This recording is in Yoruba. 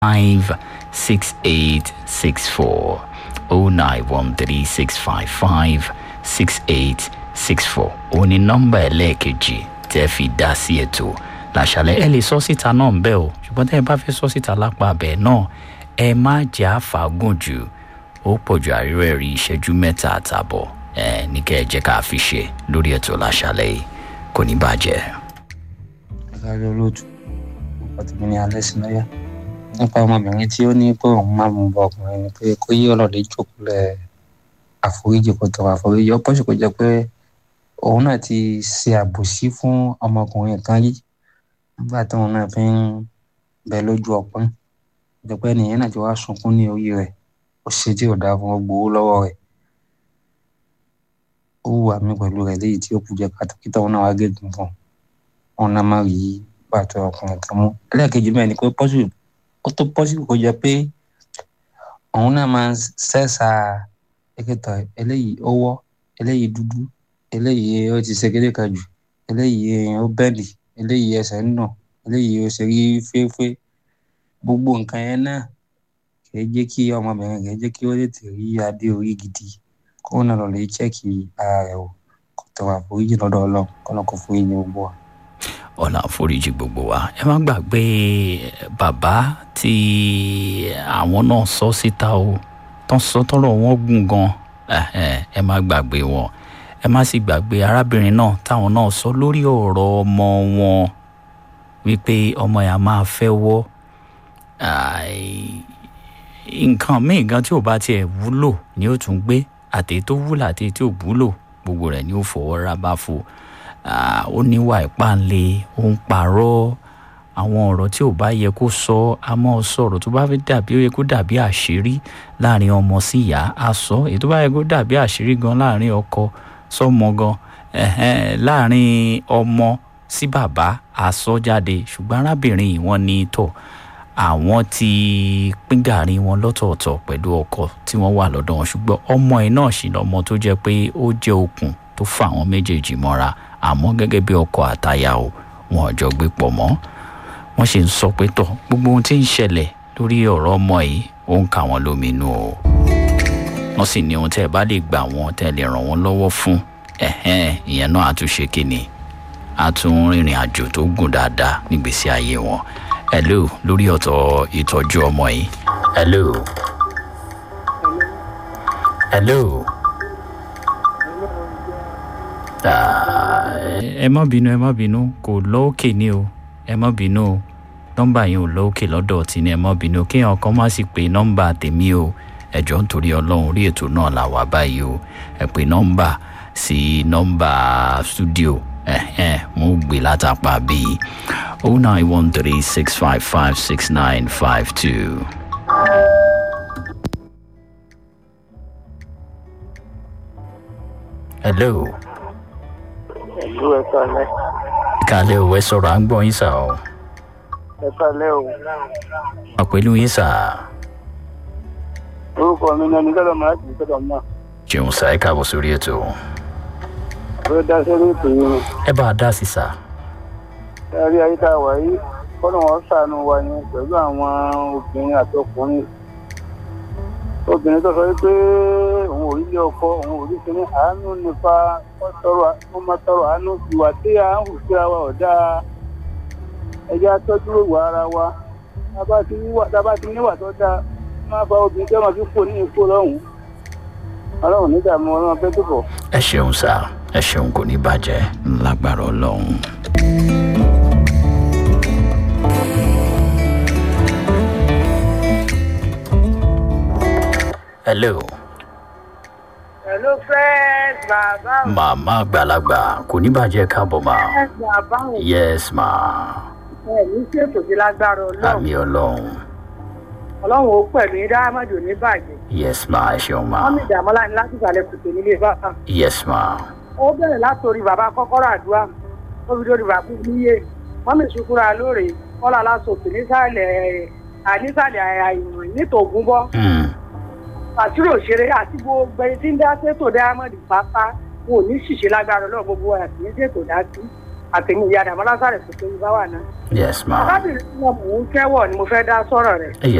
five six eight six four oh nine one three six five five six eight six four òun ni nọ́mbà ẹlẹ́ẹ̀kejì tẹ́ fi dá sí ètò làṣàlẹ̀ ẹ lè sọ síta náà ń bẹ́ o ṣùgbọ́n tẹ́ ẹ bá fẹ́ sọ síta lápá abẹ́ náà ẹ má jẹ́ àfàgùn jù ó pọ̀ ju àríwá ẹ̀rí ìṣẹ́jú mẹ́ta àtààbọ̀ ẹ ní kẹ́ ẹ jẹ́ ká fi ṣe lórí ètò làṣàlẹ̀ yìí kò ní bàjẹ́. sáré olóòtú ọtí ní alẹ́ sí lọ́yà nípa ọmọbìnrin tí ó ní pé òun máa mú bọ ọkùnrin ni pé kó yí ọlọ́dẹ jókòólẹ̀ àforíjì kó tọrọ àforíjì ọ̀pọ̀ sì kò jẹ́ pé òun náà ti ṣe àbòsí fún ọmọkùnrin kan yìí nígbà tóun náà fi ń bẹ lójú ọpọ́n jẹ́ pé ẹnìyẹn náà ti wá sunkún ní orí rẹ̀ ó ṣe tí ò dáa fún gbowó lọ́wọ́ rẹ̀ ó wà mí pẹ̀lú rẹ̀ léyìí tí ó kù jẹ́ kátàkítà òun náà wá gégùn fún òun náà má rí bàtọ ọkùnrin kan mú ẹlẹ́ẹ̀kejì mẹ́rin ni pé pọ́sibù ó tó pọ́sibù kó jẹ́ pé òun náà máa ń sẹ́sà ẹ̀kẹtọ̀ eléyìí ó wọ́ eléyìí dúdú eléyìí ó ti ṣe kéde kan jù eléyìí ó bẹ́ẹ̀lì eléyìí ẹsẹ̀ ń nà eléyìí ó ṣe rí féfé gbogbo nǹkan yẹn náà kìí jẹ́ kí ọmọbìnrin kìí jẹ́ kí ó tètè rí adé orí gidi kó náà lọ lè chẹ́ẹ̀kì ara rẹ̀ o kò tọrọ àforíjì lọ́dọ̀ ọlọ́run kọ́nà kò foríjì gbogbo wa ọ̀nà àforíjì gbogbo wa ẹ má gbàgbé bàbá tí àwọn náà sọ síta o tán sọ tọrọ wọn gùn gan ẹ má gbàgbé wọn ẹ má sì gbàgbé arábìnrin náà táwọn náà sọ lórí ọ̀rọ̀ ọmọ wọn wípé ọmọ yà máa fẹ́ wọ́ nǹkan míì gan tí ò bá tiẹ̀ wúlò ni ó tún gbé àtẹ̀yí tó wúlò àtẹ̀yí tí ò wúlò gbogbo rẹ̀ ni ó fọwọ́ ra bá fò ó níwà ìpáǹle ó ń parọ́ àwọn ọ̀rọ̀ tí ò bá yẹ kó sọ a mọ́ sọ̀rọ̀ tó bá fẹ́ dàbí ó yẹ kó dàbí àṣírí láàrin ọmọ sí ìyá a sọ èyí tó bá yẹ kó dàbí àṣírí gan láàrin ọkọ sọmọ gan láàrin ọmọ sí bàbá a sọ jáde ṣùgbọ́n arábìnrin yìí wọ́n ní tọ̀ àwọn ti pín gàrí wọn lọ́tọ̀ọ̀tọ̀ pẹ̀lú ọkọ tí wọ́n wà lọ́dọ̀ wọn ṣùgbọ́n ọmọ ẹ̀ náà sì lọ́mọ tó jẹ́ pé ó jẹ́ okùn tó fà àwọn méjèèjì mọ́ra àmọ́ gẹ́gẹ́ bí ọkọ àtaya o wọn ò jọ gbé pọ̀ mọ́ wọ́n sì ń sọ pé tọ̀ gbogbo ohun tí ń ṣẹlẹ̀ lórí ọ̀rọ̀ ọmọ yìí ó ń kà wọ́n lóminú o wọ́n sì ní ohun tẹ́ ẹ bá lè gbà wọ́n tẹ́ ẹ lè ràn wọ́n lọ́wọ́ fún ẹ̀hẹ́n ìyẹn náà á tún ṣe kíni á tún rìnrìn àjò tó gùn dáadáa nígbèsí ayé wọn hello lórí ọ̀tọ̀ ìtọ́jú ọmọ yìí hello hello. ẹ má bínú ẹ má bínú kò lọ́ọ̀kè ní o ẹ má bínú o nọ́mbà yẹn ò lọ́ọ̀kè lọ́dọ̀ tí ni ẹ má bínú kéèyàn kan má sì pé nọ́mbà tèmi o ẹ̀jọ̀ nítorí ọlọ́run orí ètò náà là wà báyìí o ẹ pé nọ́mbà sí nọ́mbà stúdíò ẹ̀hẹ́n mo gbé látàpá bíi oh nine one three six five five six nine five two. hello ìlú ẹ̀ka lẹ́. kálẹ̀ ò ẹ sọ̀rọ̀ à ń gbọ́ yín sà o. ẹ̀ka lẹ́ o. wà pẹ̀lú yín sà. orúkọ mi ní ẹni tọ́lọ̀ máa jù tọ́lọ̀ mọ́. jẹun sà ẹ káàbọ̀ sórí ètò. ó dá sórí ètò yìí ni. ẹ bá a dá sí sà. ẹ̀rí ayé tá a wà yìí kọ́nà wọn ṣàánú wa ni pẹ̀lú àwọn obìnrin àti ọkùnrin. obìnrin tó sọ pé òun ò rí ilé ọkọ òun ò rí kíní àánú nípa wọ́n máa tọrọ àánú ìwà tí a ń hù síra wa ọ̀dà ẹ̀jẹ̀ atọ́jú ìwà ara wa tábà ti níwà tó dáa máa fa obìnrin tí wọ́n fi kó ní ipò lọ́hùn-ún ọlọ́run nídààmú ọlọ́run pé tó bọ̀. ẹ ṣeun sá ẹ ṣeun kò ní bàjẹ́ lágbára ọlọ́run. hello. Hello first bàbá o. màmá àgbàlagbà kò ní bàjẹ́ káàbọ̀ mà. First bàbá o. yes ma. Ẹ ní ṣètò sí lágbára ọlọ́run. àmì ọlọ́run. Ọlọ́run ó pẹ̀lú yín dáhámọ́dù ní bàjẹ́. yes ma ẹ ṣeun ma. Wọ́n mi dàmọ́lá ní láti ìsàlẹ̀ kùtù nílé bàbá. yes ma. Ó bẹ̀rẹ̀ látòrí bàbá kọ́kọ́rọ́ àdúrà. Ó fi dórí bàbá níyè. Wọ́n mi sukura lóore. Kọ́lá lásòkè nísàlẹ̀ ànísàlẹ̀ àìmọ̀ nítògún bọ́. Mm. Àtúrò òṣèré àti gbogbo ẹni tí ń dá sétò dáhámọ́dù pátá wọn ò ní ṣìṣe lágbára ọlọ́run gbogbo àti ní ṣètò dá sí. àtẹ̀mí ìyá àdàmọ́lá sáré tó tó bá wà náà. yes ma arábìnrin tí wọn mú kẹ́wọ̀ ni mo fẹ́ dá sọ̀rọ̀ rẹ̀.